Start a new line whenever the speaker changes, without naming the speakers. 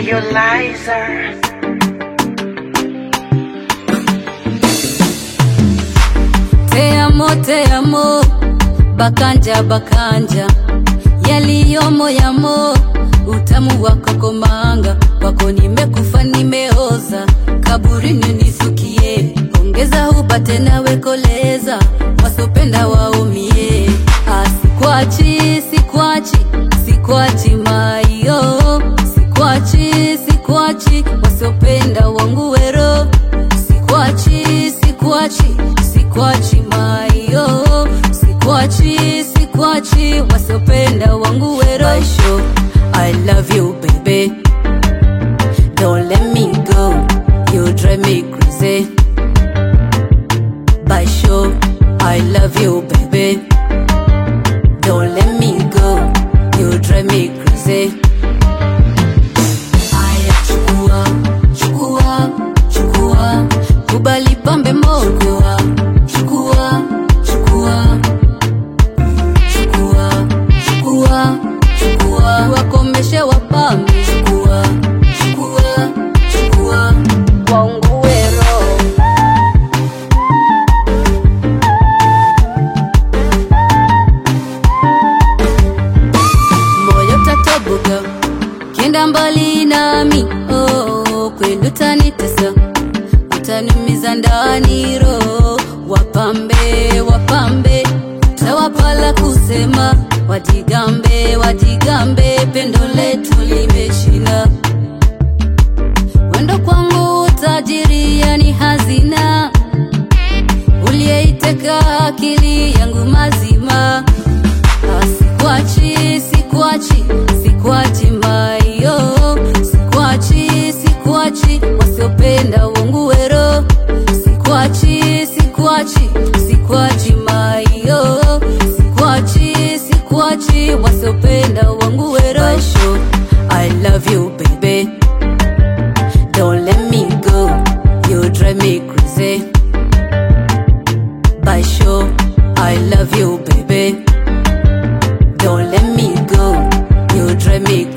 Nebulizer.
Te amo, te amo, bakanja bakanja, yaliyomo yamo, utamu wako komanga, kwako nimekufa nimeoza, kaburini nisukie, ongeza upate nawe koleza, wasopenda waumie, asikwachi sikwachi sikwachi mayo, sikwachi sikwachi, wasopenda wangu wero, sikwachi sikwachi sikwachi mayo sikwachi sikwachi wasiopenda wangu wero Baisho, I love you baby don't let me go you drive me crazy Baisho, I love you baby don't let me go you drive me crazy Aya, chukua, chukua, chukua, kubali pambe mogo. Chukua, chukua, chukua, chukua, chukua, wakomeshe wapambe. Chukua, chukua, chukua, waungue roho. moyo tatoboka kenda mbali nami oh, kweli utanitesa utaniumiza ndani roho wapambe wapambe tawapala kusema wajigambe wajigambe pendo letu limeshina wendo kwangu tajiri yani hazina uliyeiteka akili yangu mazima Sikwachi, sikwachi, sikwachi mayo Sikwachi, sikwachi, wasiopenda wangu wero Sikwachi, sikwachi, sikwachi mayo Sikwachi, sikwachi, wasiopenda wangu wero Baisho, I love you baby Don't let me go, you drive me crazy Baisho, I love you baby don't let me go, you drive me